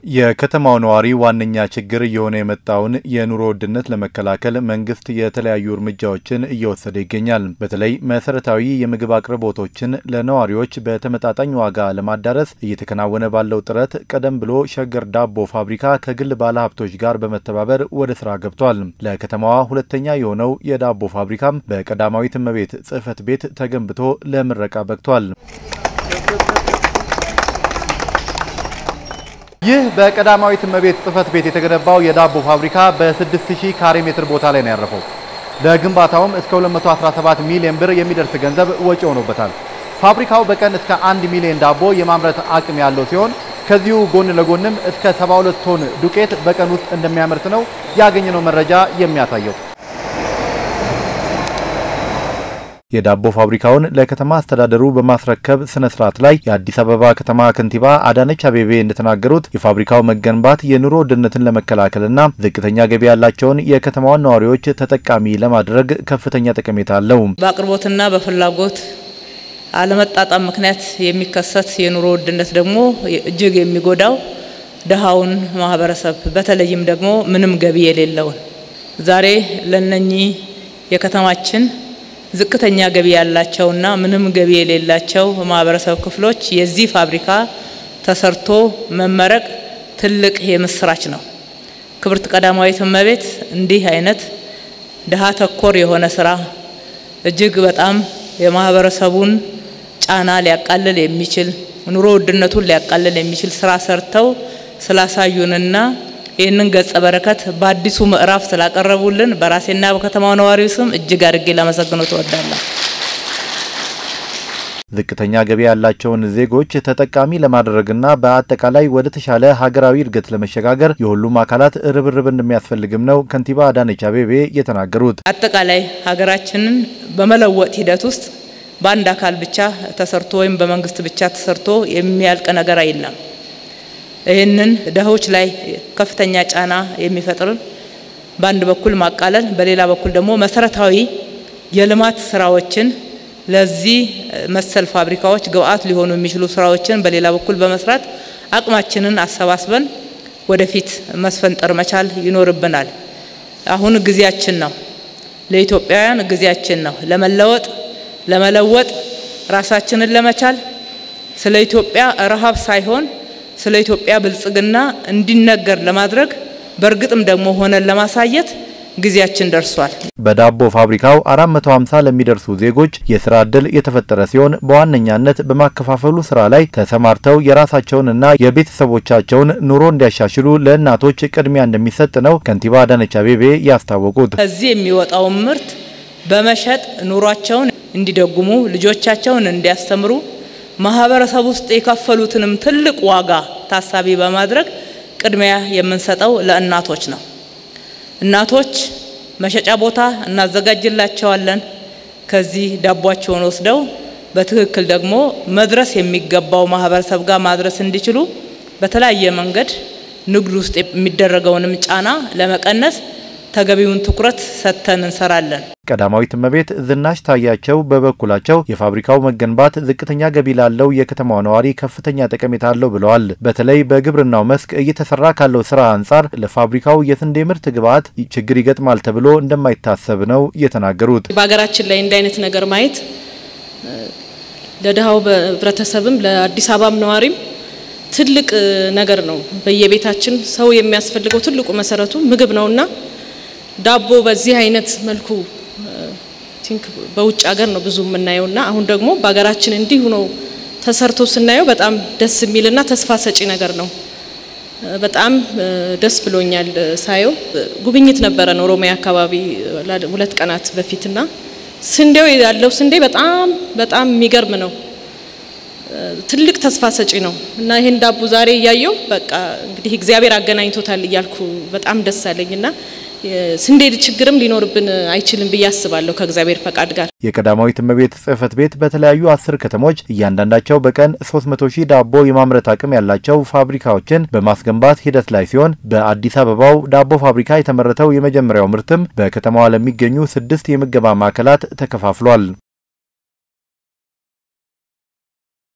የከተማው ነዋሪ ዋነኛ ችግር እየሆነ የመጣውን የኑሮ ውድነት ለመከላከል መንግስት የተለያዩ እርምጃዎችን እየወሰደ ይገኛል። በተለይ መሰረታዊ የምግብ አቅርቦቶችን ለነዋሪዎች በተመጣጣኝ ዋጋ ለማዳረስ እየተከናወነ ባለው ጥረት ቀደም ብሎ ሸገር ዳቦ ፋብሪካ ከግል ባለሀብቶች ጋር በመተባበር ወደ ስራ ገብቷል። ለከተማዋ ሁለተኛ የሆነው የዳቦ ፋብሪካም በቀዳማዊት እመቤት ጽሕፈት ቤት ተገንብቶ ለምረቃ በቅቷል። ይህ በቀዳማዊት እመቤት ጽሕፈት ቤት የተገነባው የዳቦ ፋብሪካ በ6000 ካሬ ሜትር ቦታ ላይ ነው ያረፈው። ለግንባታውም እስከ 217 ሚሊዮን ብር የሚደርስ ገንዘብ ወጪ ሆኖበታል። ፋብሪካው በቀን እስከ 1 ሚሊዮን ዳቦ የማምረት አቅም ያለው ሲሆን ከዚሁ ጎን ለጎንም እስከ 72 ቶን ዱቄት በቀን ውስጥ እንደሚያመርት ነው ያገኘነው መረጃ የሚያሳየው። የዳቦ ፋብሪካውን ለከተማ አስተዳደሩ በማስረከብ ስነ ስርዓት ላይ የአዲስ አበባ ከተማ ከንቲባ አዳነች አቤቤ እንደተናገሩት የፋብሪካው መገንባት የኑሮ ውድነትን ለመከላከልና ዝቅተኛ ገቢ ያላቸውን የከተማዋን ነዋሪዎች ተጠቃሚ ለማድረግ ከፍተኛ ጠቀሜታ አለው። በአቅርቦትና በፍላጎት አለመጣጣም ምክንያት የሚከሰት የኑሮ ውድነት ደግሞ እጅግ የሚጎዳው ድሃውን ማህበረሰብ በተለይም ደግሞ ምንም ገቢ የሌለውን ዛሬ ለነኚህ የከተማችን ዝቅተኛ ገቢ ያላቸውና ምንም ገቢ የሌላቸው ማህበረሰብ ክፍሎች የዚህ ፋብሪካ ተሰርቶ መመረቅ ትልቅ የምስራች ነው። ክብርት ቀዳማዊት እመቤት እንዲህ አይነት ድሃ ተኮር የሆነ ስራ እጅግ በጣም የማህበረሰቡን ጫና ሊያቃልል የሚችል ኑሮ ውድነቱን ሊያቃልል የሚችል ስራ ሰርተው ስላሳዩንና ይህንን ገጸ በረከት በአዲሱ ምዕራፍ ስላቀረቡልን በራሴና በከተማው ነዋሪው ስም እጅግ አድርጌ ላመሰግኖ ትወዳለሁ። ዝቅተኛ ገቢ ያላቸውን ዜጎች ተጠቃሚ ለማድረግና በአጠቃላይ ወደ ተሻለ ሀገራዊ እድገት ለመሸጋገር የሁሉም አካላት ርብርብ እንደሚያስፈልግም ነው ከንቲባ አዳነች አቤቤ የተናገሩት። አጠቃላይ ሀገራችንን በመለወጥ ሂደት ውስጥ በአንድ አካል ብቻ ተሰርቶ ወይም በመንግስት ብቻ ተሰርቶ የሚያልቅ ነገር የለም። ይህንን ድሆች ላይ ከፍተኛ ጫና የሚፈጥር በአንድ በኩል ማቃለል፣ በሌላ በኩል ደግሞ መሰረታዊ የልማት ስራዎችን ለዚህ መሰል ፋብሪካዎች ግብአት ሊሆኑ የሚችሉ ስራዎችን በሌላ በኩል በመስራት አቅማችንን አሰባስበን ወደፊት መስፈንጠር መቻል ይኖርብናል። አሁን ጊዜያችን ነው። ለኢትዮጵያውያን ጊዜያችን ነው። ለመለወጥ ለመለወጥ ራሳችንን ለመቻል ስለ ኢትዮጵያ ረሃብ ሳይሆን ስለ ኢትዮጵያ ብልጽግና እንዲነገር ለማድረግ በእርግጥም ደግሞ ሆነን ለማሳየት ጊዜያችን ደርሷል። በዳቦ ፋብሪካው 450 ለሚደርሱ ዜጎች የስራ ዕድል የተፈጠረ ሲሆን በዋነኛነት በማከፋፈሉ ስራ ላይ ተሰማርተው የራሳቸውንና የቤተሰቦቻቸውን ኑሮ እንዲያሻሽሉ ለእናቶች ቅድሚያ እንደሚሰጥ ነው ከንቲባ አዳነች አቤቤ ያስታወቁት። ከዚህ የሚወጣውን ምርት በመሸጥ ኑሯቸውን እንዲደጉሙ፣ ልጆቻቸውን እንዲያስተምሩ ማህበረሰብ ውስጥ የከፈሉትንም ትልቅ ዋጋ ታሳቢ በማድረግ ቅድሚያ የምንሰጠው ለእናቶች ነው። እናቶች መሸጫ ቦታ እናዘጋጅላቸዋለን። ከዚህ ዳቧቸውን ወስደው በትክክል ደግሞ መድረስ የሚገባው ማህበረሰብ ጋር ማድረስ እንዲችሉ በተለያየ መንገድ ንግድ ውስጥ የሚደረገውንም ጫና ለመቀነስ ተገቢውን ትኩረት ሰጥተን እንሰራለን። ቀዳማዊት እመቤት ዝናሽ ታያቸው በበኩላቸው የፋብሪካው መገንባት ዝቅተኛ ገቢ ላለው የከተማው ነዋሪ ከፍተኛ ጠቀሜታ አለው ብለዋል። በተለይ በግብርናው መስክ እየተሰራ ካለው ስራ አንጻር ለፋብሪካው የስንዴ ምርት ግብዓት ችግር ይገጥማል ተብሎ እንደማይታሰብ ነው የተናገሩት። በሀገራችን ላይ እንዲህ አይነት ነገር ማየት ለድሃው ህብረተሰብም ለአዲስ አበባም ነዋሪም ትልቅ ነገር ነው። በየቤታችን ሰው የሚያስፈልገው ትልቁ መሰረቱ ምግብ ነውና ዳቦ በዚህ አይነት መልኩ ቲንክ በውጭ ሀገር ነው ብዙ የምናየውና አሁን ደግሞ በሀገራችን እንዲሁ ነው ተሰርቶ ስናየው በጣም ደስ የሚልና ተስፋ ሰጪ ነገር ነው። በጣም ደስ ብሎኛል ሳየው። ጉብኝት ነበረን ኦሮሚያ አካባቢ ሁለት ቀናት በፊትና ስንዴው ያለው ስንዴ በጣም በጣም የሚገርም ነው። ትልቅ ተስፋ ሰጪ ነው እና ይህን ዳቦ ዛሬ እያየው በቃ እንግዲህ እግዚአብሔር አገናኝቶታል እያልኩ በጣም ደስ አለኝና ስንዴ ችግርም ሊኖርብን አይችልም ብዬ አስባለሁ ከእግዚአብሔር ፈቃድ ጋር። የቀዳማዊት እመቤት ጽሕፈት ቤት በተለያዩ አስር ከተሞች እያንዳንዳቸው በቀን 300 ሺህ ዳቦ የማምረት አቅም ያላቸው ፋብሪካዎችን በማስገንባት ሂደት ላይ ሲሆን በአዲስ አበባው ዳቦ ፋብሪካ የተመረተው የመጀመሪያው ምርትም በከተማዋ ለሚገኙ ስድስት የምገባ ማዕከላት ተከፋፍሏል።